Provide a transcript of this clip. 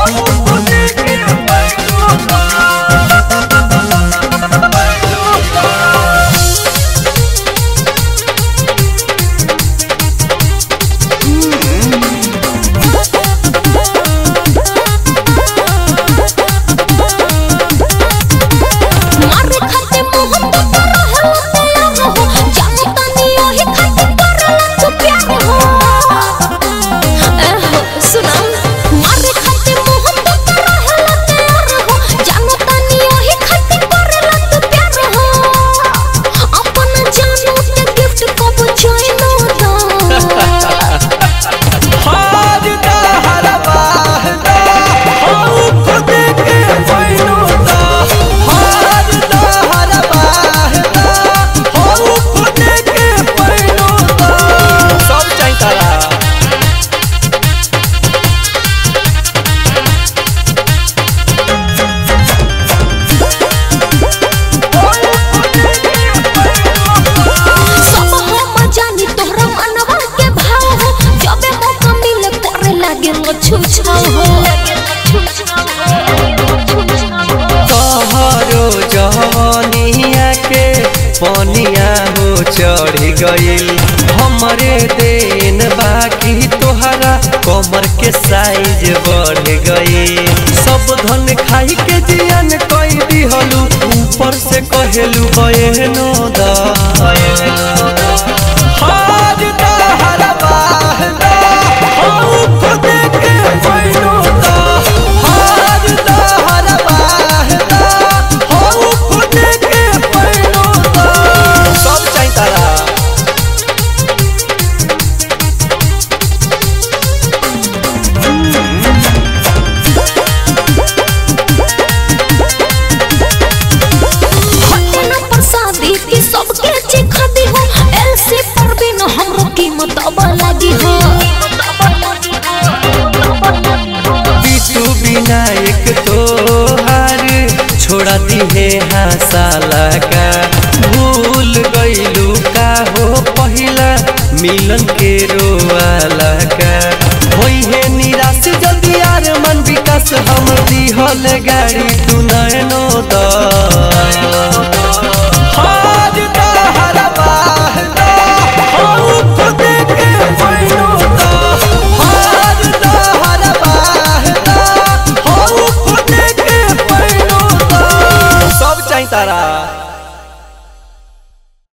मारे खाते मोहब्बत रहला तैयार हो जानो तनी ओही खाते करला तू प्यार हो एह, सुना मारे खाते मोहब्बत रहला तैयार हो जानो तनी ओही खाते करला तू प्यार हो अपन जानू के गिफ्ट कब चाइनो दा सब चाहिए तारा सब हम जानी तोहरा मनवा के भाव हो जबे मौका मिले करे लागे लो छुछाव हो तोहरो जवनिया के पनिया हो चढ़ गइल हमरे देन बाकी तोहरा कमर के साइज बढ़ गइल सब धन खाई के जियन कई दिहलू ऊपर से कहेलू बयनो दा हार दा हरबा दा हऊ खुद के बयनो दा हार दा हरबा दा हऊ खुद के बयनो दा सब चाहिए तारा हटे न प्रसादी की सबके चिखा दी हो एलसी पर भी न हमरो कीमत अब लगी हो बिटू विनायक तोहार छोड़ा दिहे हासाला का भूल गइलू का हो पहिला मिलन के रोवाला का होई है निराश जल्दी यार मन विकास हम दिहल गाड़ी तू नैनो द